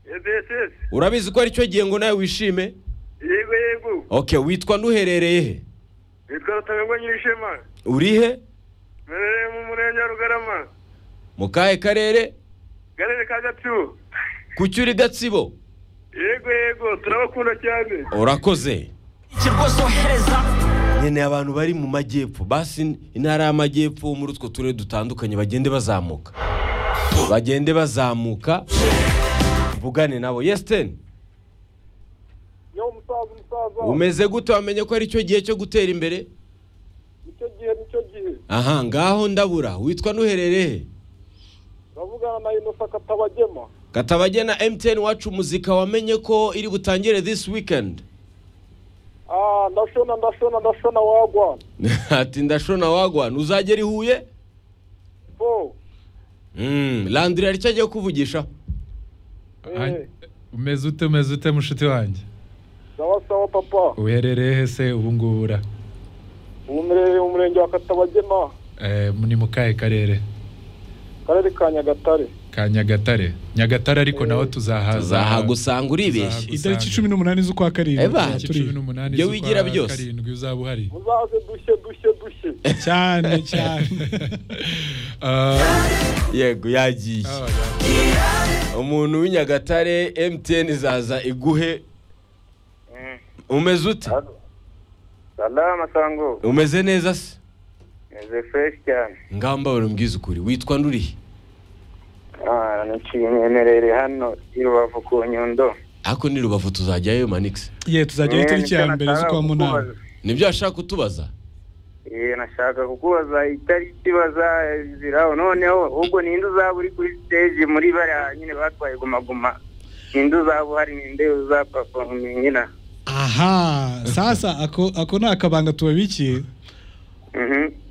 ebesesi urabizi ko ari cyo gihe ngo nawe wishime yego yego oke witwa n'uherereye he nitwa rutabengwa nyirishema uri he mperereye mu murenge wa rugarama mu kahe karere karere ka gatsibo ku cyo uri gatsibo yego yego turabakunda cyane urakoze rwose wohereza nyine abantu bari mu majyepfo basi intara y'amajyepfo muri utwo turere dutandukanye bagende bazamuka bagende bazamuka tuvugane nabo yesiteni yo musaza umusaza umeze gute wamenye ko ari cyo gihe cyo gutera imbere nicyo gihe nicyo gihe aha ngaho ndabura witwa n'uherereye he uravugana na inosa katabagema katabagena emutiyeni wacu muzika wamenye ko iri butangire this weekend ah ndashona ndashona ndashona wagwa ati ndashona wagwana uzagera i huye bo Mm, landire hari icyo agiye kuvugisha eh umeze ute umeze ute mushuti wanjye sawa sawa papa uherereye he se ubu ngubu ura umerereye mu murenge wa katabagema Eh, ni mu kahe karere karere ka nyagatare ka nyagatare nyagatare ariko naho tuzahaza uzahagusanga uribeshya itariki cumi n'umunani z'ukwa Eba, karindwi Tariki turi cumi n'umunani Iyo z'ukwa wigira byose. karindwi uzaba uhari muzaze dushye dushye dushye cyane cyane Ah, yego yagiye ah, umuntu w'inyagatare emutiyeni izaza iguhe umeze ute salama sango umeze neza se meze fureshi cyane ngamba bari mbwiza ukuri witwa ndurihe Ah, naciye myemerere hano i rubavu ku nyundo ariko ni rubavu tuzajyayo manix ye tuzajyayo itariki ya mbere z'ukwa munani nibyo washaka kutubaza Ee, nashaka kukubaza itariki bazaziraho noneho ubwo ninde uzaba uri kuri stage muri bariya nyine batwaye gumaguma ninde uzaba uhari ninde uzapafomingira aha sasa ako ako ni akabanga tubabikiye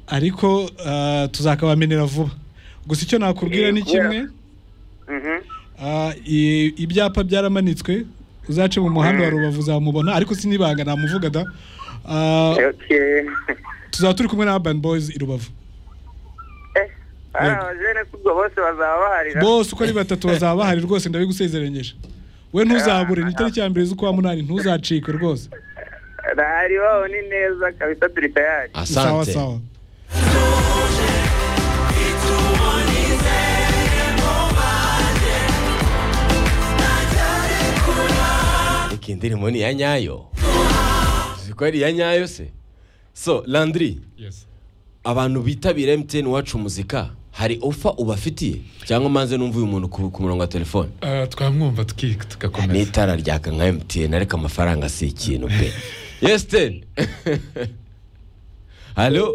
ariko ah, tuzakabamenera vuba gusa icyo nakubwira ni kimwe Ah, i- ibyapa byaramanitswe uzace mu muhanda wa rubavu uzamubona ariko sinibanga namuvuga da Ah, tuzaba turi kumwe na urban boys i rubavu Yego. abajene kubwo bose bazaba baharira bose uko ari batatu bazaba bahari rwose ndabigusezeranyeje we ntuzabure ni itariki ya mbere z'ukwa munani ntuzacike rwose hari waho ni neza kabisa turi tayari sawa asante sawa reka indirimbo ni iya nyayo uzi ko ari iya nyayo se so landiri yes. abantu bitabira emutiyeni wacu muzika hari ofa ubafitiye cyangwa manze numva uyu muntu ku ku murongo wa telefone Ah, twamwumva tuki- tugakomeza n'itara ryaka nka emutiyeni ariko amafaranga si ikintu pe yesiteni halo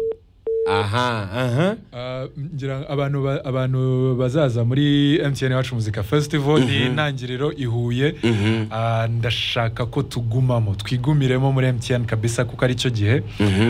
aha aha Ah, ngira abantu ba- abantu bazaza muri MTN wacu muzika festival ni intangiriro ihuye Ah, ndashaka ko tugumamo twigumiremo muri MTN kabisa kuko ari cyo gihe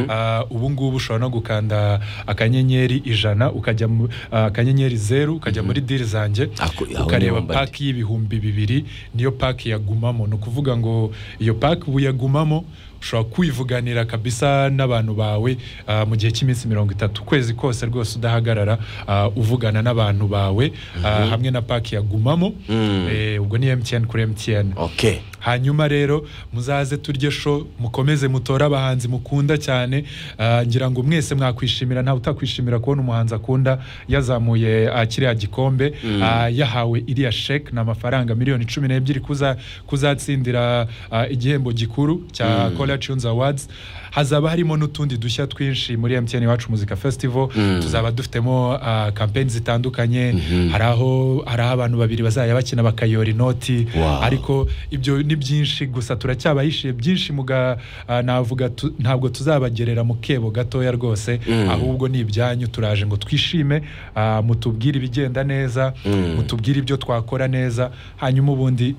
Ah, ubu ngubu ushobora no gukanda akanyenyeri ijana ukajya mu- ah, akanyenyeri zeru ukajya muri diri zanjye Ako- aho ukareba niho mbari. paki y'ibihumbi bibiri niyo paki yagumamo ni ukuvuga ngo iyo paki ubu yagumamo ushobora kwivuganira kabisa n'abantu bawe ah, mu gihe cy'iminsi mirongo itatu ukwezi kose rwose udahagarara ah, uvugana n'abantu bawe ah, hamwe na paki yagumamo Mm. Eh, ubwo ni emutiyeni kuri emutiyeni oke hanyuma rero muzaze turye sho mukomeze mutore abahanzi mukunda cyane Ah, ngira ngo mwese mwakwishimira ntawe utakwishimira kubona umuhanzi akunda yazamuye ah, kiriya gikombe ah, yahawe iriya sheke ni amafaranga miliyoni cumi n'ebyiri kuza- kuzatsindira ah, igihembo gikuru cya Kora Tunes Awards hazaba harimo n'utundi dushya twinshi muri MTN Iwacu Muzika Festival tuzaba dufitemo ah, kampeni zitandukanye hari aho hari aho abantu babiri bazajya bakina bakayora inoti Wow. ariko ariko ibyo ni byinshi gusa turacyabahishiye byinshi muga ah, navuga tu- ntabwo tuzabagerera mu kebo gatoya rwose ahubwo ni ibyanyu turaje ngo twishime ah, mutubwire ibigenda neza mutubwire ibyo twakora neza hanyuma ubundi